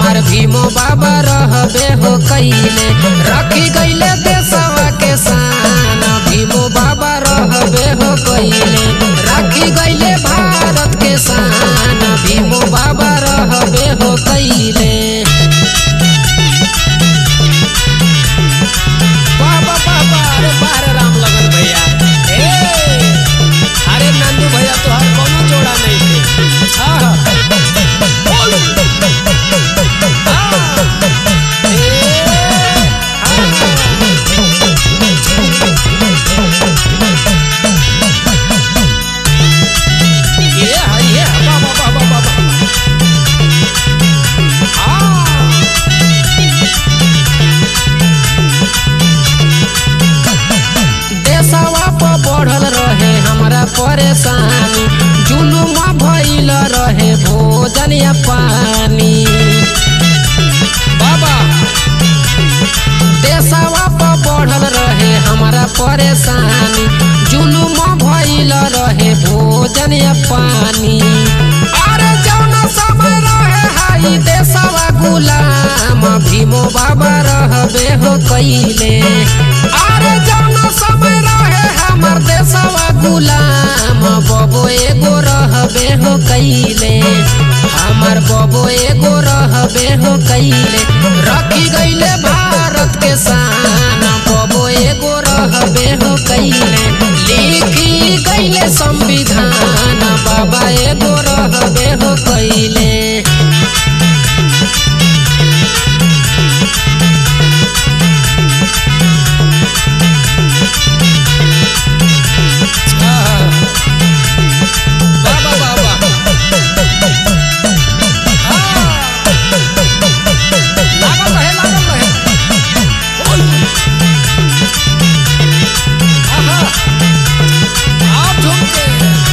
हमार भीमो बाबा रहबे हो कैले रखी गईले देशवा के शान भीमो बाबा रहबे हो कैले रखी गईले भारत के शान भीमो बाबा रहबे हो कैले बाबा बाबा अरे बारे राम लगन भैया ए अरे नंदू भैया तोहर कोनो जोड़ा नहीं थे हाँ हाँ बोल। हाँ। ए, हाँ। ये हाँ, ये हाँ, बाबा बाबा बाबा हाँ देशवा पर बढ़ल रहे हमरा परेशानी जुलुमा भइल रहे भोजन या पानी बाबा देशवा पर बढ़ल रहे हमरा परेशानी जुलुमा भइल रहे भोजन या पानी अरे जौना समय रहे हाई देशवा गुलाम भीमो बाबा रहबे हो कैले अरे जौना समय रहे हमर देशवा गुलाम बबो एगो रहबे हो कैले हमर बबो एगो रहबे हो कैले रखी गईले भारत के शान बबो एगो रहबे हो कैले लिखी गईले संविधान बाबा एगो रहबे हो कैले बाबा बाबा लागल रहे लागल रहे ओय आहा आप झुक के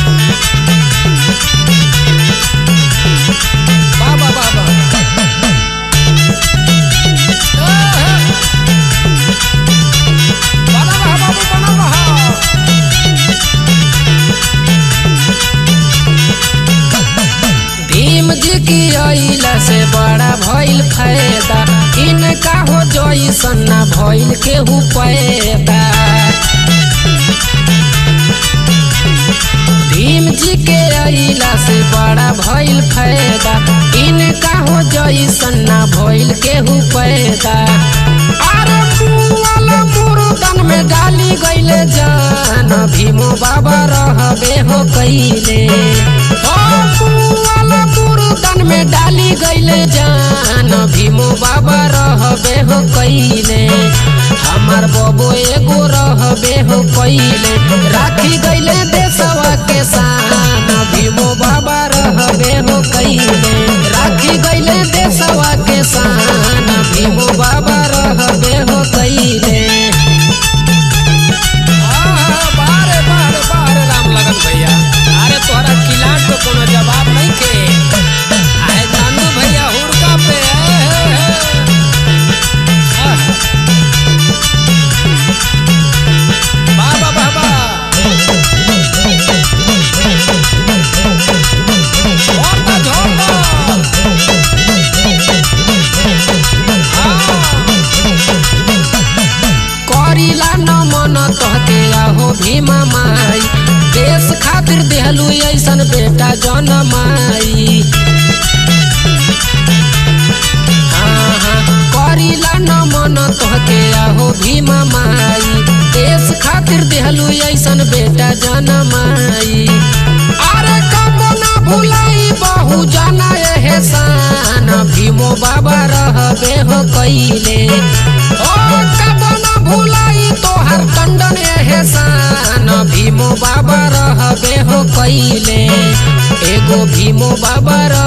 बाबा बाबा आहा। बना रहा बाबू बना रहा भीम जी की अइला से बड़ा भइल फायदा इनका हो जइसन ना भइल केहू पैदा भीम जी के अइला से बड़ा भइल फायदा इनका हो जइसन ना भइल केहू पैदा अरे मुआला मुर्दन में डाली गइले जान भीमो बाबा रहबे हो कैले ओ मुआला मुर्दन में डाली गइले जान भीमो बाबा रहबे हो कैले हमार बबो एगो रहबे हो कैले राखी गइले देशवा के शान भीमो बाबा रहबे हो कैले राखी गइले देशवा के शान भीमो बाबा रहबे हो कैले आहा, बारे बारे बारे राम लगन भैया अरे तोहरा किलाट पे कोनो जवाब नहीं के आए नानू भैया हुड़का पे ए, ए, ए। आह। बाबा बाबा झोंका झोंका करीला न मन तहके आहो भीमा माई देश खातिर देहलू ऐसन बेटा जनमाई हाँ, हाँ, करीला न मन तोहके आहो भीमा माई देश खातिर देहलू ऐसन बेटा जनमाई अरे कबो ना भुलाई बहु जना एहसान भीमो बाबा रहबे हो कैले ओ कबो ना भुलाई तोहर टंडन एहसान भीमो बाबा रहबे हो कैले एगो भीमो बाबा रह